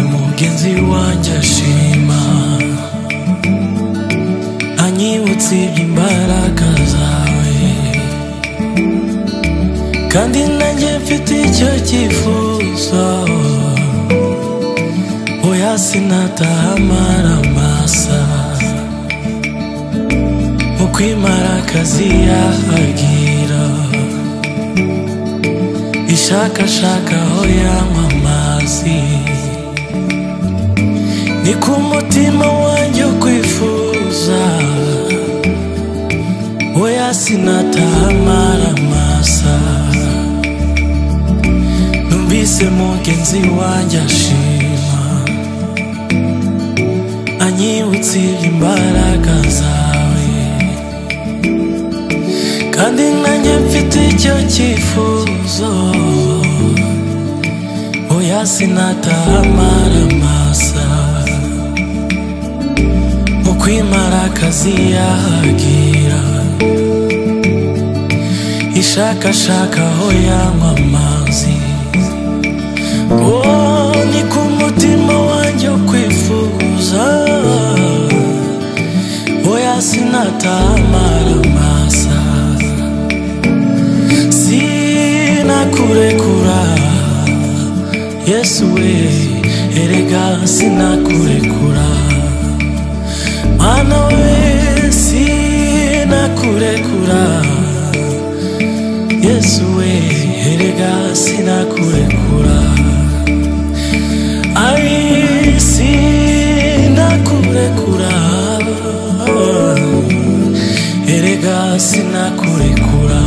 umurinzi wanjye ashima anyibutsa iby'imbaraga zawe kandi nanjye mfite icyo cyifuzo oya sinatahamara amasa mu kwimara akazi yahagira ishakashaka aho yanywa amazi ni ku mutima wanjye kwifuza oya sinatahamara amasa numvise mugenzi wanjye ashima anyibutsa imbaraga zawe kandi nanjye mfite icyo cyifuzo oya sinatahamara amasa mu kwimara akazi yahagira ishakashaka aho yanywa amazi Oh, ni ku mutima wanjye kwifuza oya sinatahamara amasa sinakurekura yesu we erega sinakurekura mana we sinakurekura yesu we erega sinakurekura ai sinakurekura erega sinakurekura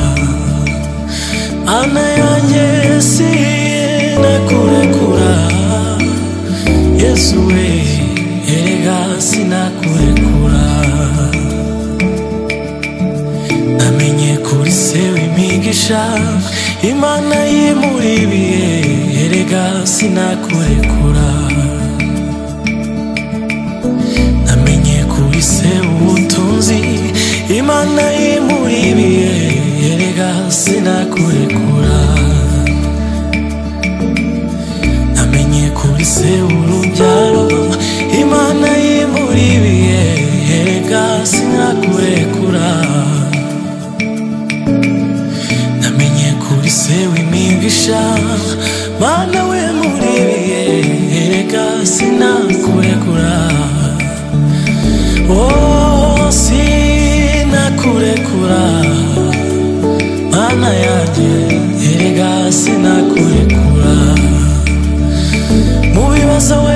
ana yanjye sinakurekura yesu we erega sinakurekura namenye kuri se w'imigisha imana yimuribiye erega sinakurekura namenye kuri se ubutunzi imana yimuribiye erega sinakurekura namenye kuri se urubyaro imana yimuribiye erega sinakurekura namenye kuri se w'imigisha mana we muribiye erega sinakurekura oh sinakurekura mana yanjye erega sinakurekura mu bibazo we